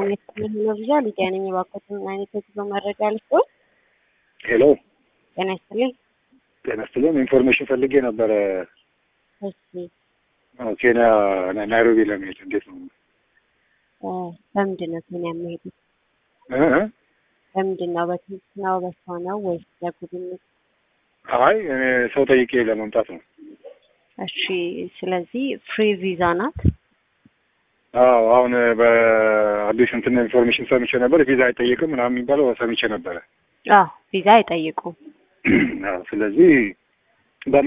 አይነት መረጃ ሊዲያ ነኝ። እባክዎትን ምን አይነት የጉዞ መረጃ ልስጥዎት? ሄሎ ጤና ይስጥልኝ። ጤና ይስጥልኝ። ኢንፎርሜሽን ፈልጌ ነበረ እሺ አዎ፣ ኬንያ ና- ናይሮቢ ለመሄድ እንዴት ነው? እ፣ በምንድን ነው ኬንያ የሚሄዱት? እ እ? በምንድን ነው? በትምህርት ነው? በስራ ነው ወይስ ለጉብኝት? አይ እኔ ሰው ጠይቄ ለመምጣት ነው። እሺ ስለዚህ ፍሪ ቪዛ ናት። አዎ አሁን በአዲስ እንትን ኢንፎርሜሽን ሰምቼ ነበር። ቪዛ አይጠየቅም ምናምን የሚባለው ሰምቼ ነበረ። አዎ ቪዛ አይጠይቁም። አዎ፣ ስለዚህ